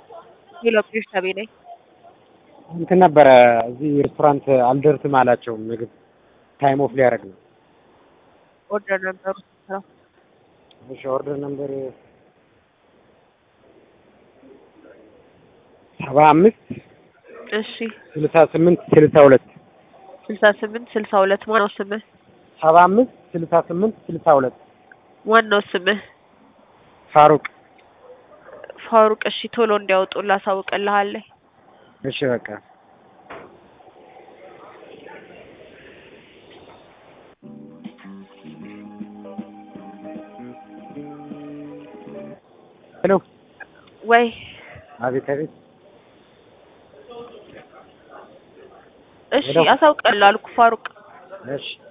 ሄሎ ቤርሳቤ ነኝ። እንትን ነበረ እዚህ ሬስቶራንት አልደርስም አላቸው። ምግብ ታይም ኦፍ ሊያደርግ ነው። ኦርደር ነበሩ ስራ እሺ ኦርደር ነምበር ሰባ አምስት እሺ ስልሳ ስምንት ስልሳ ሁለት ስልሳ ስምንት ስልሳ ሁለት ማነው ስምህ? ሰባ አምስት ስልሳ ስምንት ስልሳ ሁለት ዋናው ስምህ ፋሩቅ ፋሩቅ። እሺ ቶሎ እንዲያወጡ ላሳውቅልሃለሁ። እሺ በቃ ሄሎ ወይ አቤት አቤት እሺ ሄሎ። አሳውቅልሃለሁ አልኩ ፋሩቅ። እሺ